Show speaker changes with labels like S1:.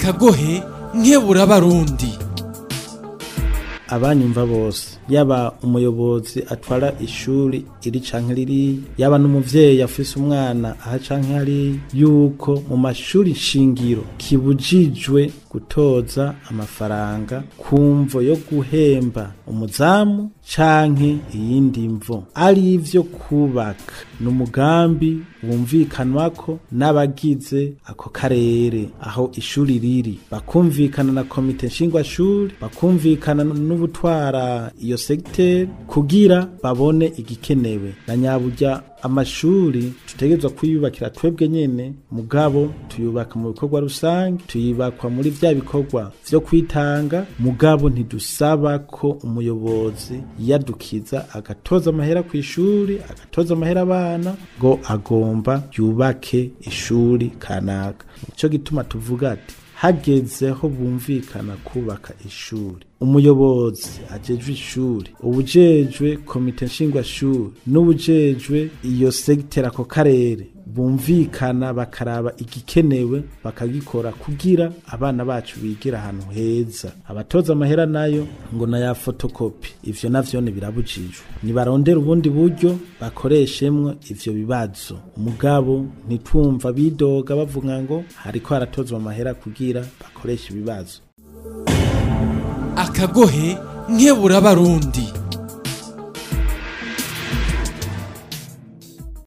S1: akagohe nkebura barundi
S2: abanyumva bose yaba umuyobozi atwara ishuri iri canke riri yaba n'umuvyeyi afise umwana aha canke hari yuko mu mashuri shingiro kibujijwe gutoza amafaranga kumvo yo guhemba umuzamu canke iyindi mvo ari ivyo kubaka ni umugambi wumvikanwako n'abagize ako karere aho ishuri riri bakumvikana na komite nshingwashuri bakumvikana n'ubutwara iyo segiteri kugira babone igikenewe na nyaburya amashuri tutegerezwa kuyubakira twebwe nyene mugabo tuyubaka mu bikorwa rusange tuyubakwa muri vya bikorwa vyo kwitanga mugabo ntidusaba ko umuyobozi yadukiza agatoza amahera ku ishuri agatoza amahera abana ngo agomba yubake ishuri kanaka nico gituma tuvuga ati hagezeho bumvikana kubaka ishuri umuyobozi ajejwe ishuri ubujejwe komite nshingwashuri n'ubujejwe iyo segiteri ako karere bumvikana bakaraba igikenewe bakagikora kugira abana bacu bigira ahantu heza abatoza amahera nayo ngo na ya fotokopi ivyo navyo birabujijwe nibarondera ubundi buryo bakoreshemwo ivyo bibazo umugabo ntitwumva bidoga bavuga ngo hariko haratozwa amahera kugira bakoreshe ibibazo
S1: akagohe nkebura barundi